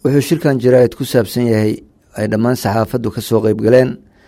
wuxuu shirkan jaraa'id ku saabsan yahay ay dhammaan saxaafaddu ka soo qeyb galeen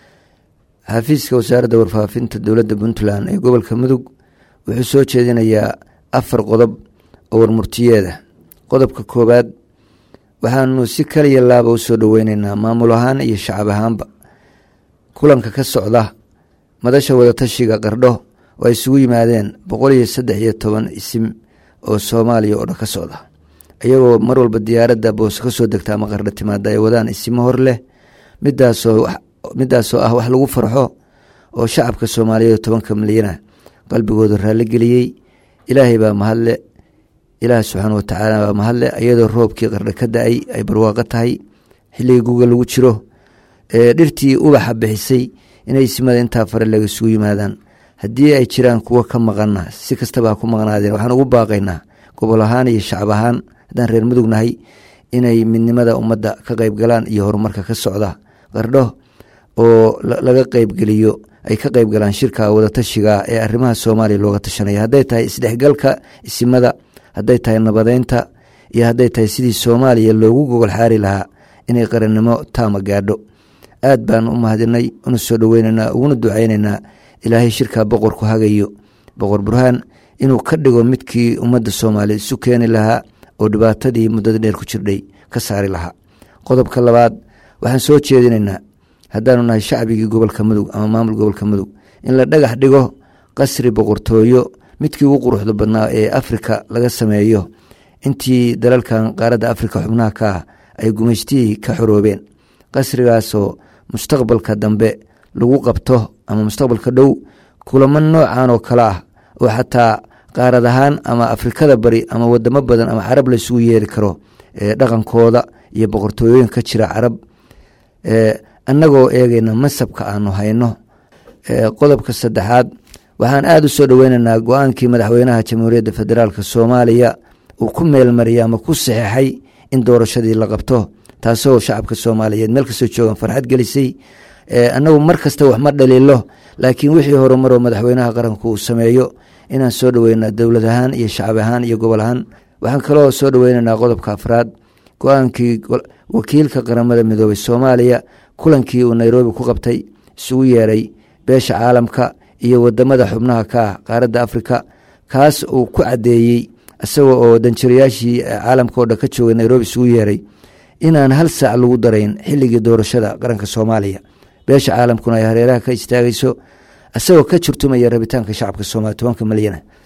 xafiiska wasaaradda warfaafinta dowladda puntland ee gobolka mudug wuxuu soo jeedinayaa afar qodob oo warmurtiyeeda qodobka koowaad waxaanu si kaliya laaba u soo dhoweyneynaa maamul ahaan iyo shacab ahaanba kulanka ka socda madasha wadatashiga qardho oo ay isugu yimaadeen boqol iyo saddex iyo toban isim oo soomaaliya oo dhan ka socda iyagoo mar walba diyaaradda boose ka soo degta ama qardho timaada ay wadaan isimo hor leh midaasoo midaasoo ah wax lagu farxo oo shacabka soomaaliyeed tobanka milyana qalbigooda raalligeliyey ilaahay baa mahadle ilaah subxaana watacaala baa mahadle iyadoo roobkii qardho ka da-ay ay barwaaqo tahay xilligii guga lagu jiro dhirtii ubaxa bixisay inay isimada intaa fare laga isugu yimaadaan haddii ay jiraan kuwo ka maqana si kastaba ha ku maqnaadeen waxaan ugu baaqaynaa gobol ahaan iyo shacab ahaan haddaan reer mudug nahay inay midnimada ummadda ka qeyb galaan iyo horumarka ka socda qardho oo laga qeybgeliyo ay ka qeyb galaan shirka wadatashiga ee arrimaha soomaaliya looga tashanaya hadday tahay isdhexgalka isimada hadday tahay nabadeynta iyo hadday tahay sidii soomaaliya loogu gogol xaari lahaa inay qarannimo taama gaadho aad baan u mahadinay una soo dhoweyneynaa uguna ducayneynaa ilaahay shirkaa boqorku hagayo boqor burhaan inuu ka dhigo midkii ummadda soomaaliya isu keeni lahaa oo dhibaatadii muddada dheer ku jirdhay ka saari lahaa qodobka labaad waxaan soo jeedinaynaa haddaanu nahay shacbigii gobolka mudug ama maamul gobolka mudug in la dhagax dhigo qasri boqortooyo midkii ugu quruxda badnaa ee afrika laga sameeyo intii dalalkan qaaradda afrika xubnaha ka ah ay gumaystihii ka xoroobeen qasrigaasoo mustaqbalka dambe lagu qabto ama mustaqbalka dhow kulamo noocan oo kale ah oo xataa qaarad ahaan ama afrikada bari ama wadamo badan ama carab la isugu yeeri karo dhaqankooda iyo boqortooyooyin ka jira carab annagoo eegayna mansabka aanu hayno qodobka saddexaad waxaan aada u soo dhoweyneynaa go-aankii madaxweynaha jamhuuriyadda federaalk soomaaliya uu ku meelmariyay ama ku saxeixay in doorashadii la qabto taasoo shacabka soomaaliyeed meel kastoo joogan farxad gelisay annagu mar kasta wax ma dhaliilo laakiin wixii horumaroo madaxweynaha qaranku uu sameeyo inaan soo dhoweyna dowlad ahaan iyo shacab ahaan iyo gobol ahaan waxaan kaloo soo dhoweyneynaa qodobka afraad go-aankii wakiilka qaramada midoobay soomaaliya kulankii uu nairobi ku qabtay isugu yeeray beesha caalamka iyo wadamada xubnaha ka ah qaaradda afrika kaas uu ku caddeeyey isaga oo danjirayaashii caalamka oo dhan ka joogay nairobi isugu yeeray inaan hal saac lagu darayn xilligii doorashada qaranka soomaaliya beesha caalamkuna ay hareeraha ka istaagayso isagoo ka jurtumaya rabitaanka shacabka soomaaliya tobanka milyana